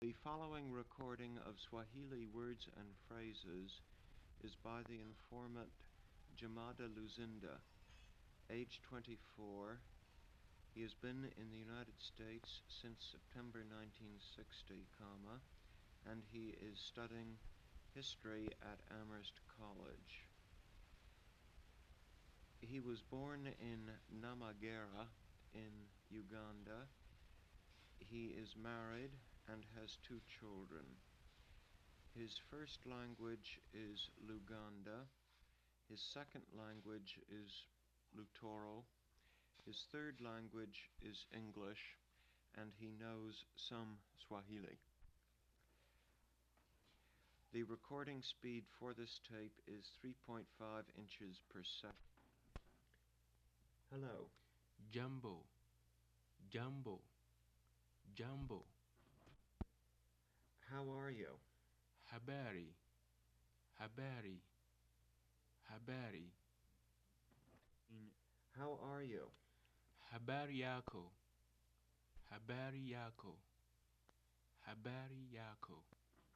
The following recording of Swahili words and phrases is by the informant Jamada Luzinda, age 24. He has been in the United States since September 1960, comma, and he is studying history at Amherst College. He was born in Namagera in Uganda. He is married and has two children. His first language is Luganda. His second language is Lutoro. His third language is English, and he knows some Swahili. The recording speed for this tape is 3.5 inches per second. Hello. Jambo, jambo, jambo. How are you? Habari, habari, habari. How are you? Habari yako, habari yako, habari yako.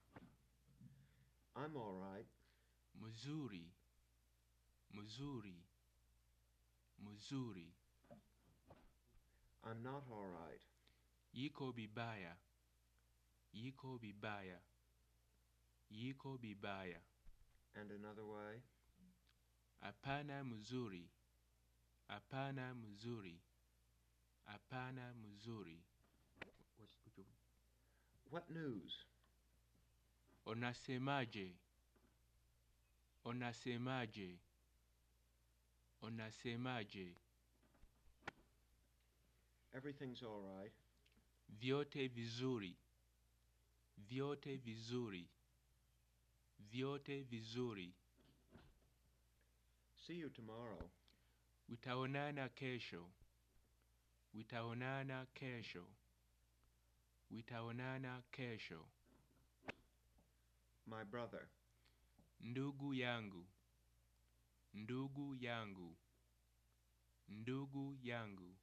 I'm all right. Mzuri, mzuri, mzuri. I'm not all right. Yiko bibaya, yiko bibaya, yiko bibaya. And another way? Hapana mzuri, hapana mzuri, hapana mzuri. What news? Unasemaje? Unasemaje? Unasemaje? Everything's all right. Vyote vizuri, vyote vizuri, vyote vizuri. See you tomorrow. Witaonana kesho, witaonana kesho, witaonana kesho. My brother. Ndugu yangu, ndugu yangu, ndugu yangu.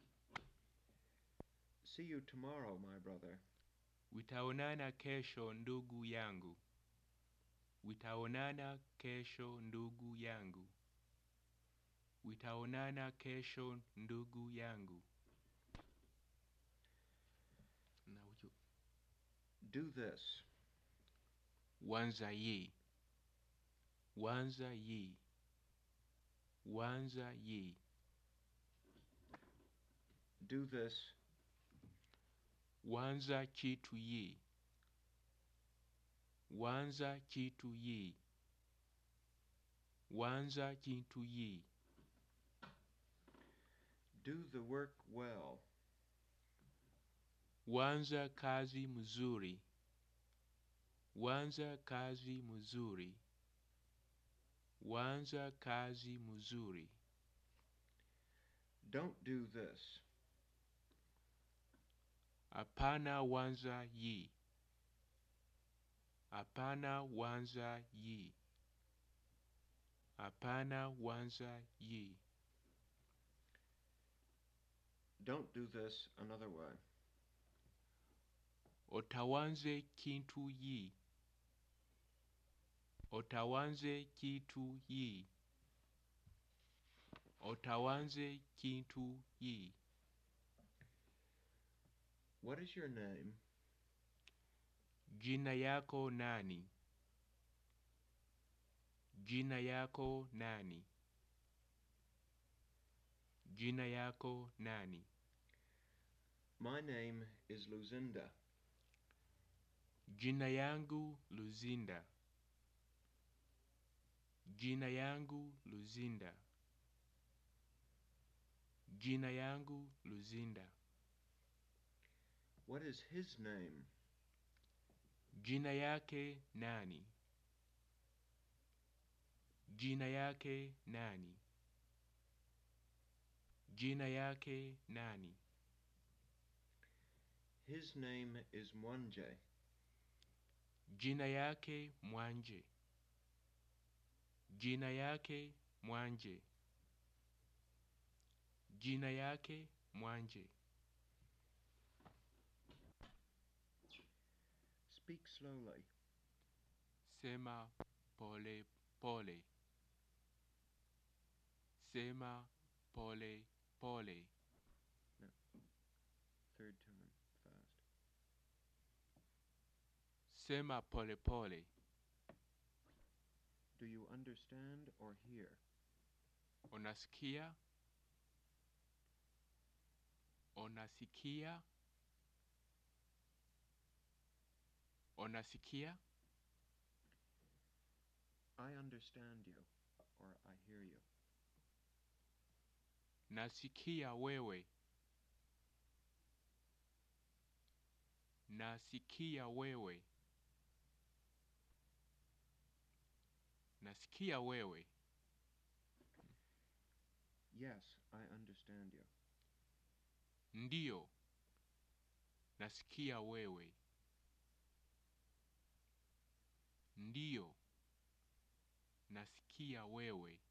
See you tomorrow, my brother. Witaonana kesho ndugu yangu. Witaonana kesho ndugu yangu. Witaonana kesho ndugu yangu. Na uju- Do this. Wanza ye. Wanza ye. Wanza ye. Do this. Wanza chitu ye. Wanza chitu ye. Wanza chitu ye. Do the work well. Wanza kazi mzuri. Wanza kazi mzuri. Wanza kazi mzuri. Don't do this. Hapana wanza yi. Hapana wanza yi. Hapana wanza yi. Don't do this another way. Otawanze kintu yi. Otawanze kitu yi. Otawanze kintu yi. What is your name? Jina yako nani? Jina yako nani? Jina yako nani? My name is Luzinda. Jina yangu Luzinda. Jina yangu Luzinda. Jina yangu Luzinda. What is his name? Jina yake nani? Jina yake nani? Jina yake nani? His name is Mwanje. Jina yake Mwanje. Jina yake Mwanje. Jina yake Mwanje. slowly. Sema pole pole. Sema pole pole. Third time, fast. Sema pole pole. Do you understand or hear? Unasikia? Unasikia? Unasikia? I understand you, or I hear you. Nasikia wewe. Nasikia wewe. Nasikia wewe. Yes, I understand you. Ndiyo. Nasikia wewe. Ndiyo. Nasikia wewe.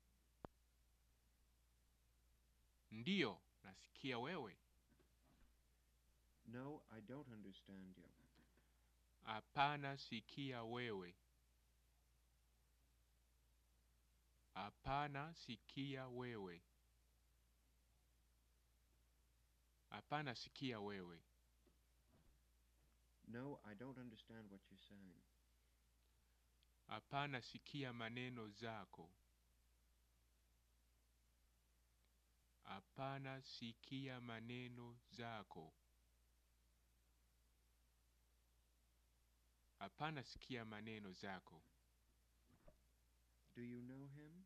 Ndiyo. Nasikia wewe. No, I don't understand you. Hapana sikia wewe. Hapana sikia wewe. Hapana sikia wewe. No, I don't understand what you're saying. Hapana sikia maneno zako. Hapana sikia maneno zako. Hapana sikia maneno zako. Do you know him?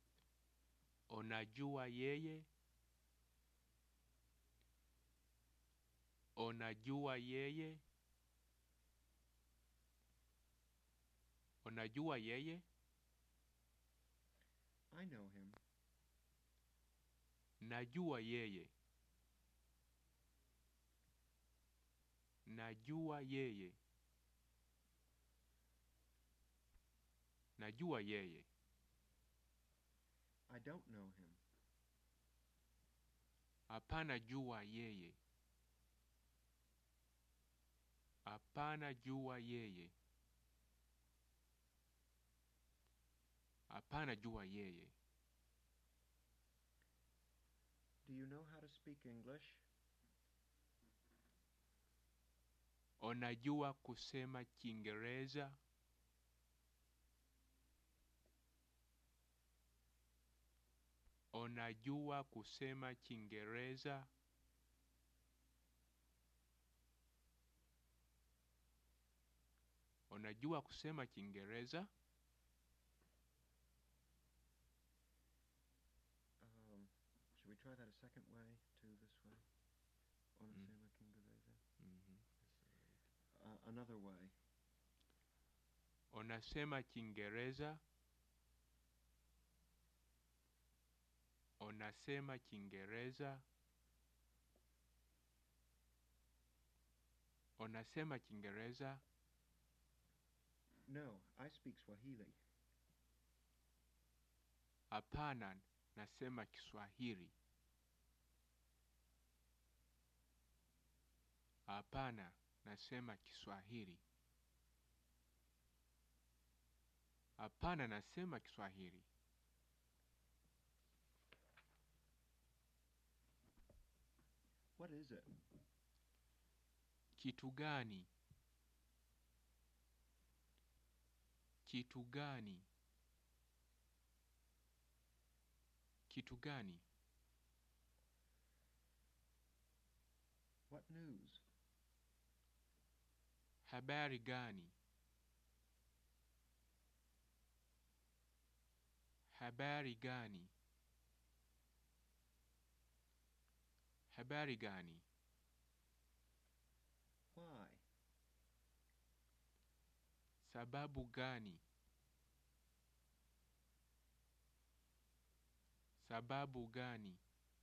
Unajua yeye? Unajua yeye? Unajua yeye? I know him. Najua yeye. Najua yeye. Najua yeye. I don't know him. Hapana jua yeye. Hapana jua yeye. Hapana jua yeye. Do you know how to speak English? Unajua kusema Kiingereza? Unajua kusema Kiingereza? Unajua kusema Kiingereza? Um, should we try that a second way to this way? Unasema Kiingereza? Mhm. Uh, another way. Unasema Kiingereza? Unasema Kiingereza? Unasema Kiingereza? No, I speak Swahili. Hapana, nasema Kiswahili. Hapana, nasema Kiswahili. Hapana, nasema Kiswahili. What is it? Kitu gani? Kitu gani? Kitu gani? What news? Habari gani? Habari gani? Habari gani? Why? Sababu gani? Sababu gani?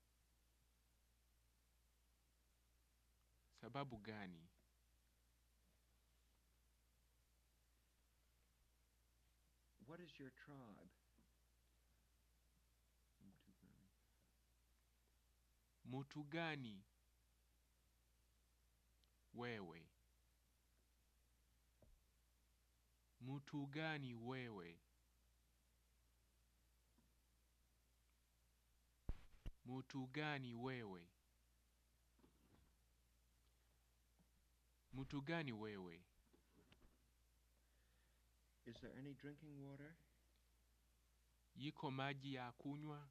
Sababu gani? What is your tribe? Mtugani. Mutu gani? Wewe. Mtu gani wewe? Mtu gani wewe? Mtu gani wewe? Is there any drinking water? Yiko maji ya kunywa?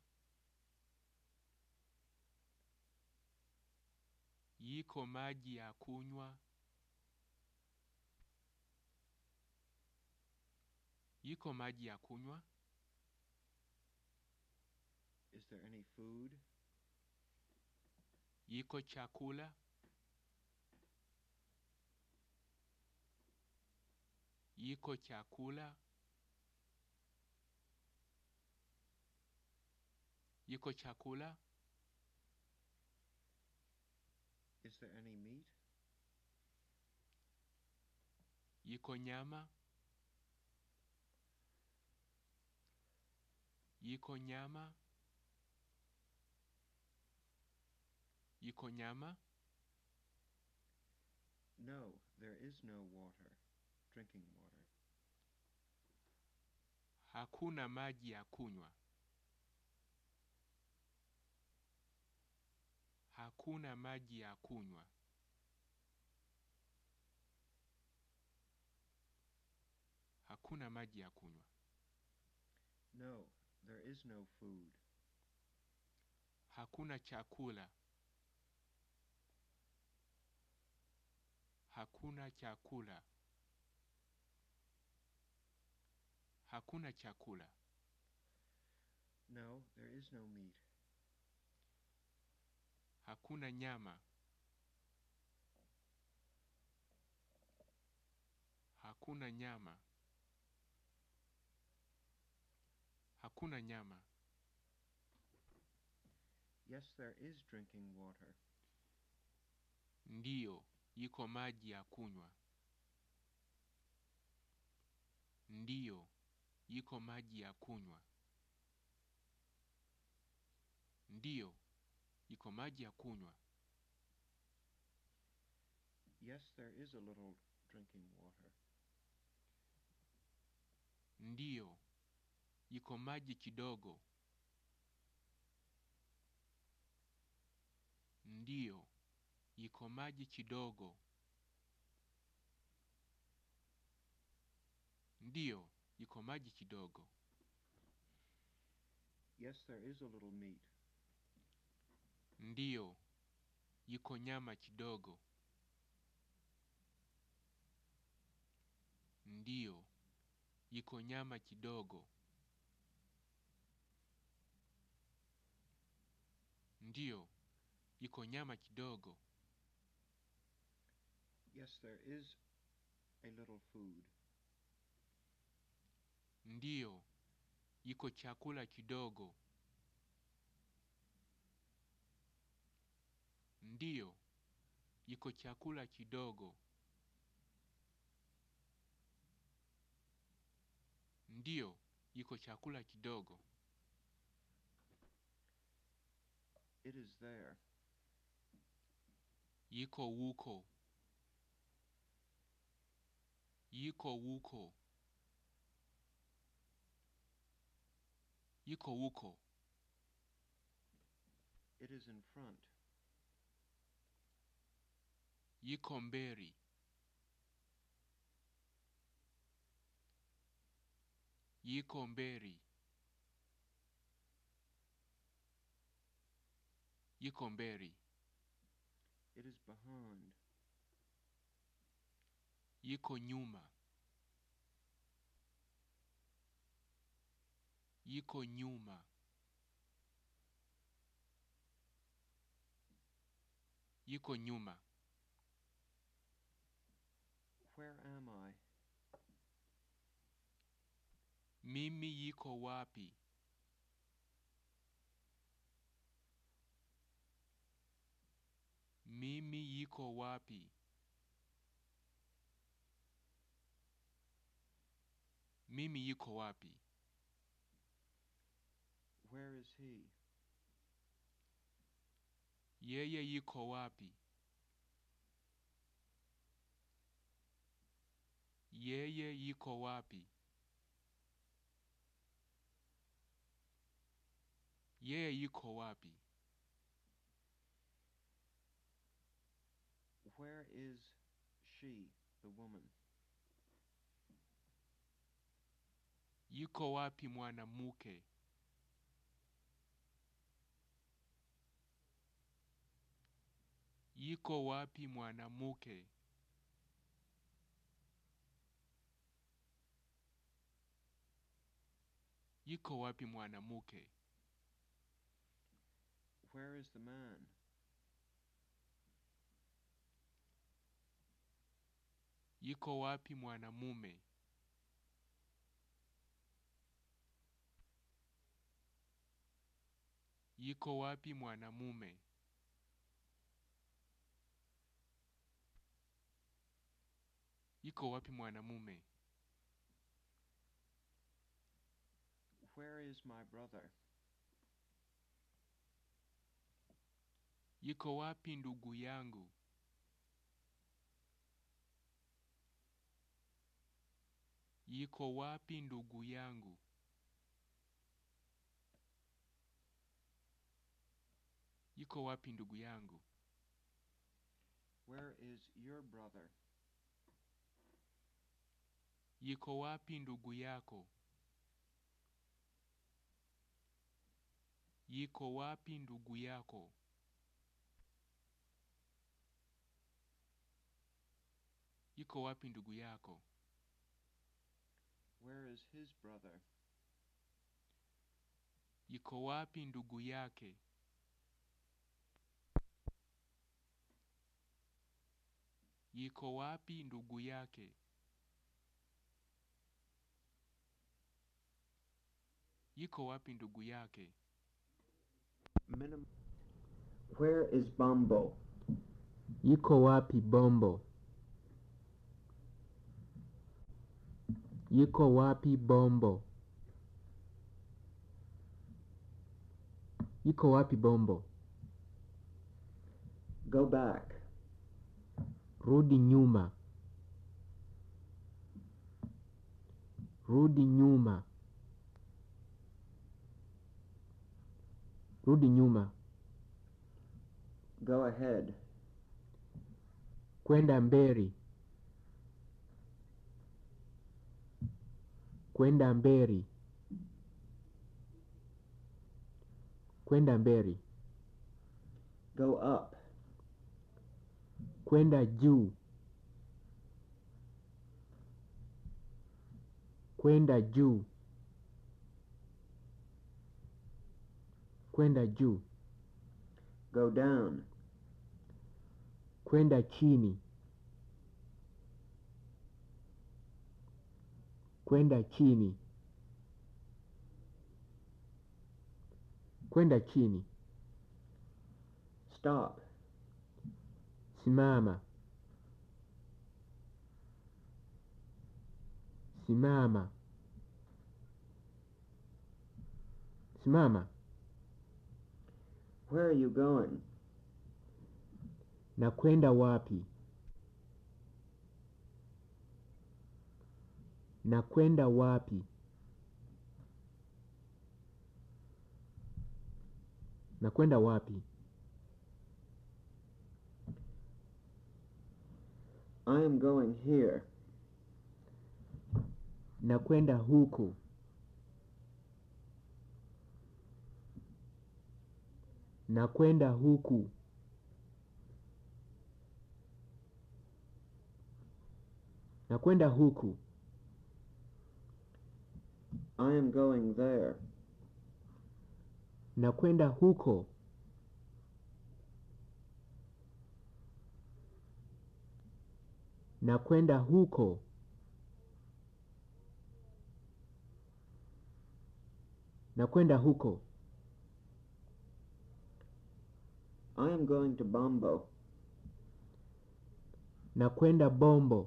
Yiko maji ya kunywa? Yiko maji ya kunywa? Is there any food? Yiko chakula? Yiko chakula? Yiko chakula? Is there any meat? Yiko nyama? Yiko nyama? Yiko nyama? No, there is no water. Drinking water. Hakuna maji ya kunywa. Hakuna maji ya kunywa. Hakuna maji ya kunywa. No, there is no food. Hakuna chakula. Hakuna chakula. Hakuna chakula. No, there is no meat. Hakuna nyama. Hakuna nyama. Hakuna nyama. Yes, there is drinking water. Ndiyo, iko maji ya kunywa. Ndiyo, iko maji ya kunywa. Ndiyo, iko maji ya kunywa. Yes, there is a little drinking water. Ndiyo, iko maji kidogo. Ndiyo, iko maji kidogo. Ndiyo, iko maji kidogo. Yes, there is a little meat. Ndiyo, iko nyama kidogo. Ndiyo, iko nyama kidogo. Ndiyo, iko nyama kidogo. Yes, there is a little food. Ndiyo, iko chakula kidogo. Ndiyo, iko chakula kidogo. Ndiyo, iko chakula kidogo. It is there. Yiko wuko. Yiko wuko. Yiko wuko. It is in front. Yiko mberi. Yiko mberi. Yiko mberi. It is behind. Yiko nyuma. Yiko nyuma. Yiko nyuma. Where am I? Mimi yiko wapi? Mimi yiko wapi? Mimi yiko wapi? Where is he? Yeye yiko wapi? Yeye yuko wapi? Yeye yuko wapi? Where is she, the woman? Yuko wapi mwanamke? Yuko wapi mwanamke? Yuko wapi mwanamke? Where is the man? Yuko wapi mwanamume? Yuko wapi mwanamume? Yuko wapi mwanamume? Where is my brother? Yuko wapi ndugu yangu? Yuko wapi ndugu yangu? Yuko wapi ndugu yangu? Where is your brother? Yuko wapi ndugu yako? Yuko wapi ndugu yako? Yuko wapi ndugu yako? Where is his brother? Yuko wapi ndugu yake? Yuko wapi ndugu yake? Yuko wapi ndugu yake? Minim- Where is Bumbo? Yuko wapi Bombo? Yuko wapi Bombo? Yuko wapi Bombo? Go back. Rudi nyuma. Rudi nyuma. Rudi nyuma. Go ahead. Kwenda mbele. Kwenda mbele. Kwenda mbele. Go up. Kwenda juu. Kwenda juu. Kwenda juu. Go down. Kwenda chini. Kwenda chini. Kwenda chini. Stop. Simama. Simama. Simama. Where are you going? Na kwenda wapi? Na kwenda wapi? Na kwenda wapi? I am going here. Na kwenda huku. Na kwenda huku. Na kwenda huku. I am going there. Na kwenda huko. Na kwenda huko. Na kwenda huko. I am going to Bumbo. Na kwenda Bombo.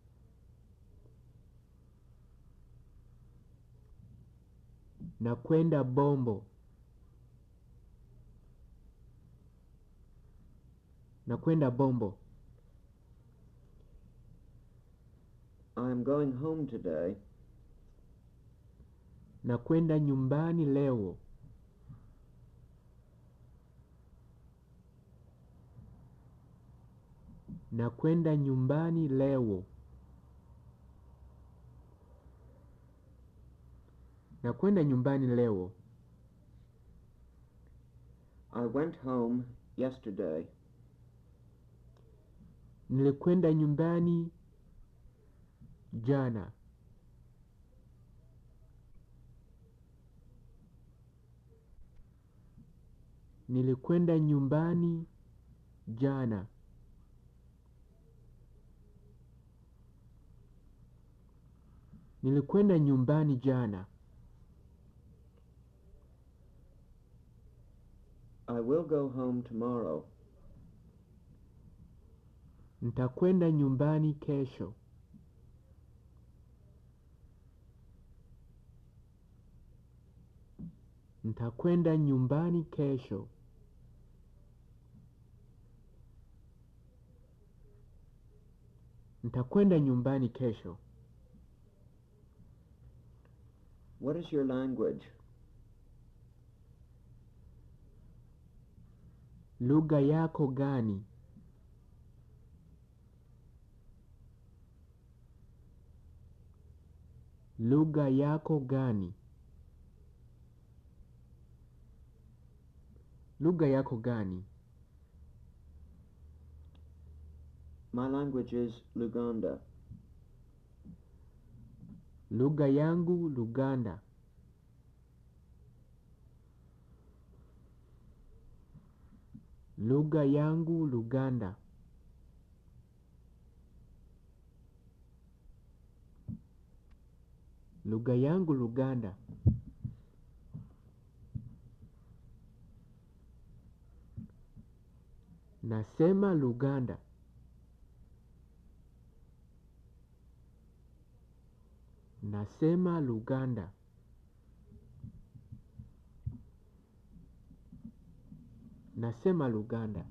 Na kwenda Bombo. Na kwenda Bombo. I am I'm going home today. Nakwenda nyumbani leo. Nakwenda nyumbani leo. Nakwenda nyumbani leo. I went home yesterday. Nilikwenda nyumbani jana. Nilikwenda nyumbani jana. Nilikwenda nyumbani jana. I will go home tomorrow. Nitakwenda nyumbani kesho. Nitakwenda nyumbani kesho. Nitakwenda nyumbani kesho. What is your language? Lugha yako gani? Lugha yako gani? Lugha yako gani? My language is Luganda. Lugha yangu Luganda. Lugha yangu Luganda. Lugha yangu Luganda. Nasema Luganda. Nasema Luganda. Nasema Luganda.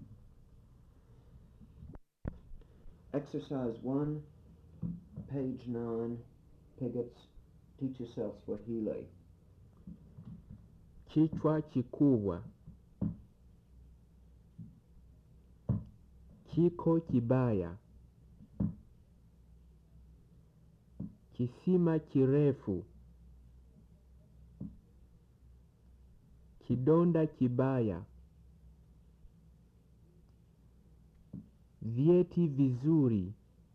Exercise 1, page 9, Pigot's Teach Yourself Swahili. Kichwa kikubwa. Kiko kibaya. Kisima kirefu. Kidonda kibaya. Vyeti vizuri.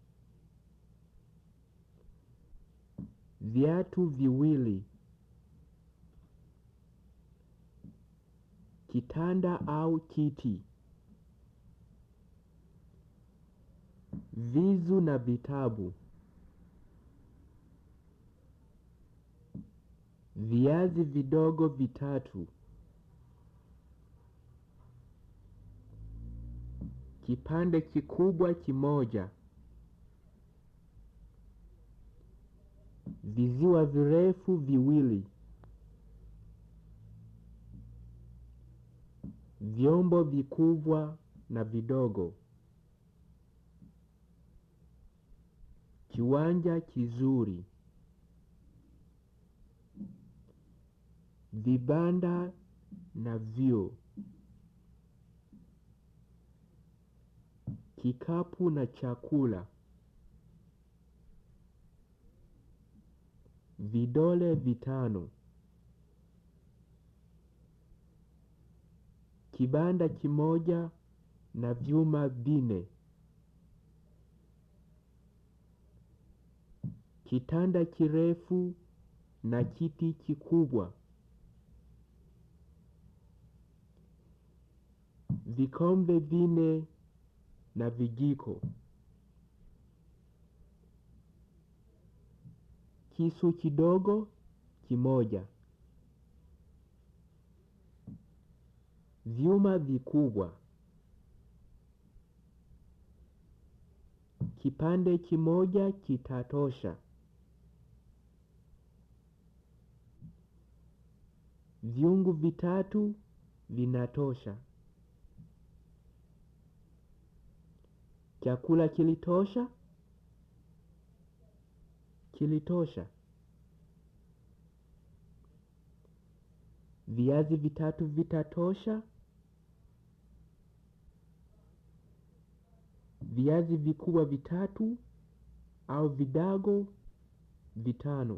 Viatu viwili. Kitanda au kiti. Vizu na vitabu. Viazi vidogo vitatu. Kipande kikubwa kimoja. Viziwa virefu viwili. Vyombo vikubwa na vidogo. Kiwanja kizuri. Vibanda na vyoo. Kikapu na chakula. Vidole vitano. Kibanda kimoja na vyuma vine. Kitanda kirefu na kiti kikubwa. Vikombe vine na vijiko. Kisu kidogo kimoja. Vyuma vikubwa. Kipande kimoja kitatosha. Vyungu vitatu vinatosha. Chakula kilitosha? kilitosha. Viazi vitatu vitatosha. Viazi vikubwa vitatu au vidago vitano.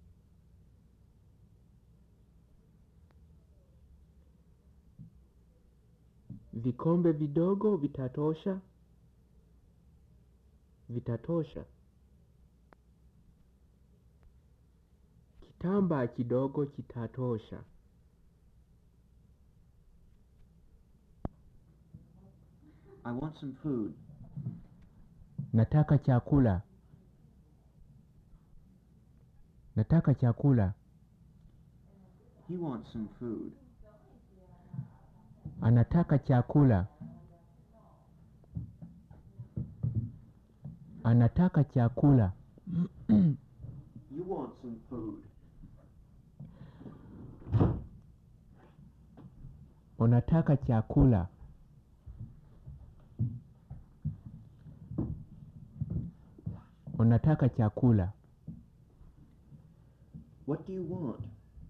Vikombe vidogo vitatosha. Vitatosha. Kitambaa kidogo kitatosha. I want some food. Nataka chakula. Nataka chakula. He wants some food. Anataka chakula. Anataka chakula. You want some food. Unataka chakula. Unataka chakula. What do you want?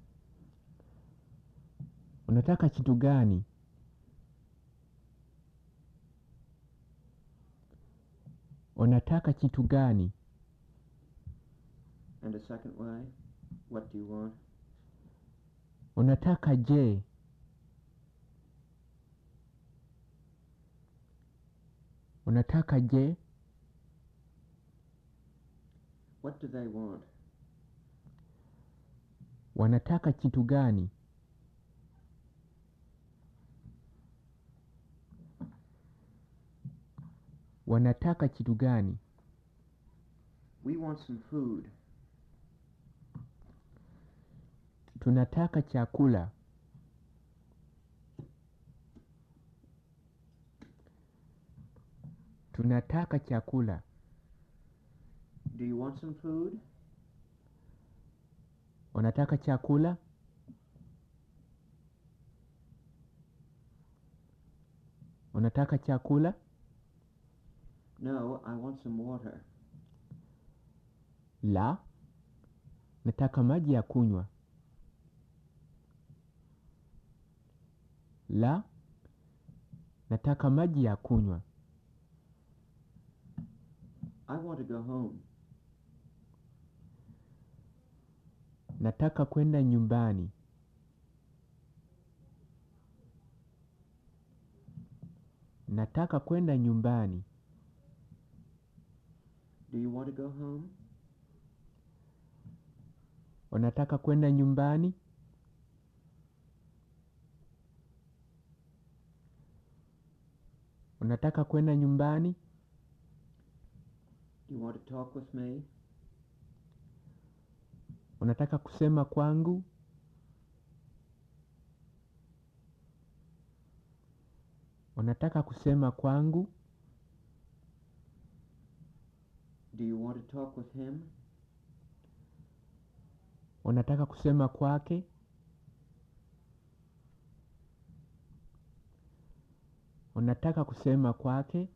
Unataka kitu gani? Unataka kitu gani? And a second way, what do you want? Unataka je? Unataka je? What do they want? Wanataka kitu gani? Wanataka kitu gani? We want some food. Tunataka chakula. Tunataka chakula. Do you want some food? Unataka chakula? Unataka chakula? No, I want some water. La. Nataka maji ya kunywa. La. Nataka maji ya kunywa. I want to go home. Nataka kwenda nyumbani. Nataka kwenda nyumbani. Do you want to go home? Unataka kwenda nyumbani? Unataka kwenda nyumbani? Do you want to talk with me? Unataka kusema kwangu? Unataka kusema kwangu? Do you want to talk with him? Unataka kusema kwake? Unataka kusema kwake?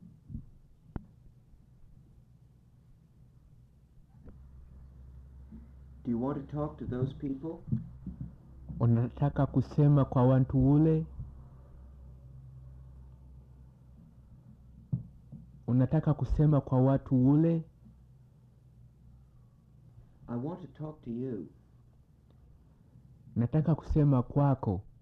Do you want to talk to those people? Unataka kusema kwa watu ule? Unataka kusema kwa watu ule? I want to talk to you. Nataka kusema kwako.